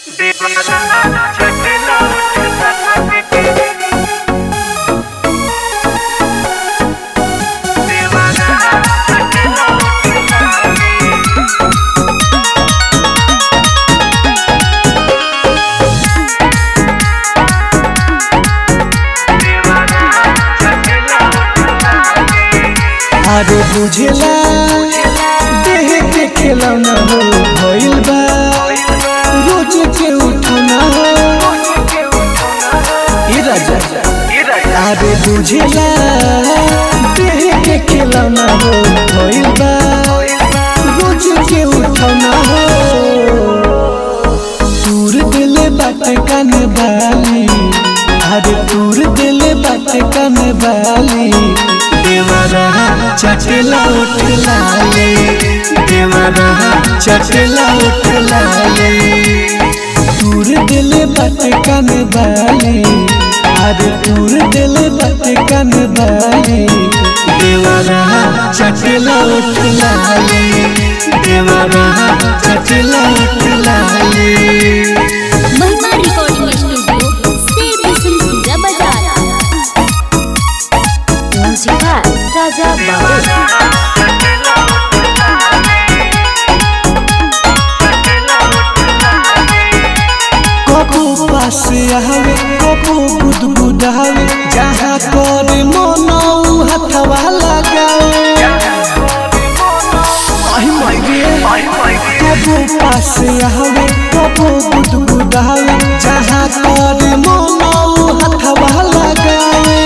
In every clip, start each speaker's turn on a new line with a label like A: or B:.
A: आरो बुझेला देह के खिलौना हो भइल बा रोज के उठौना हो ए राजा आरो बुझेला देह के खिलौना हो भइल बा रोज के उठौना हो तूर दिले बाटे कान बाली अरे तूर दिले बाटे कान बाली देवरा चटला उठ लाले देवरा चटला उठ लाले तूर दिले बाटे कान बाली अरे तूर दिले बाटे कान बाली देवरा चटला उठ लाले देवरा चटला उठ लाले
B: महिमा रिकॉर्डिंग स्टूडियो से बिसुलपुरा बाजार म्यूजिक राजा बाबू
A: कबू पास आवे कबू गुदगुदावे जहाँ कर मनो हथवा लगावे आई माय कबू पास आवे कबू गुदगुदावे जहाँ कर मनो हथवा लगावे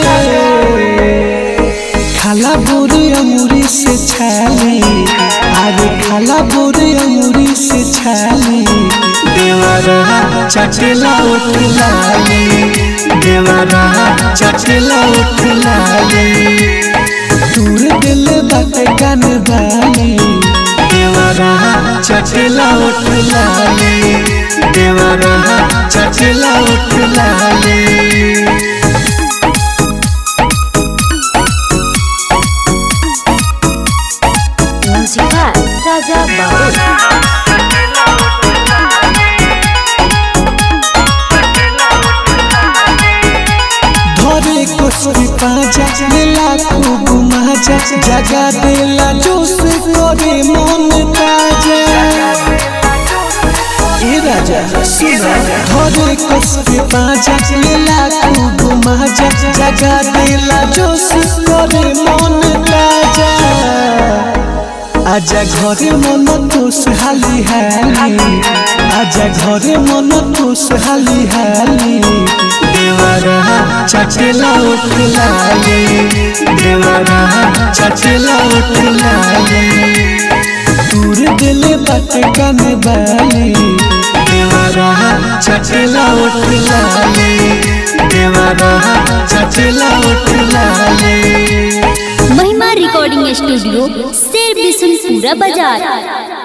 A: खाला बोरे अमूरी से छाली अरे खाला बोरे अमूरी से छाली देवरा चटला उठ लाली देवरा चटला उठ लाली दूर दिल बात गन बाली देवरा चटला उठ लाली देवरा चटला उठ लाली
B: म्यूजिक राजा बाबू
A: धरे कुछ पाजा लीला खूब माजा जगा देला जोश करे मन ताजा ए राजा सुना धरे कुछ पाजा लीला खूब माजा जगा देला जोश करे मन ताजा आजा घरे मन तोस हाली हाली आजा घरे मन तोस हाली हाली देवरा चटला उठ लाली देवरा चटला उठ लाली दूर दिल बात कन बाली देवरा चटला उठ लाली देवरा चटला उठ लाली
B: महिमा रिकॉर्डिंग स्टूडियो से बिसुलपुरा बाजार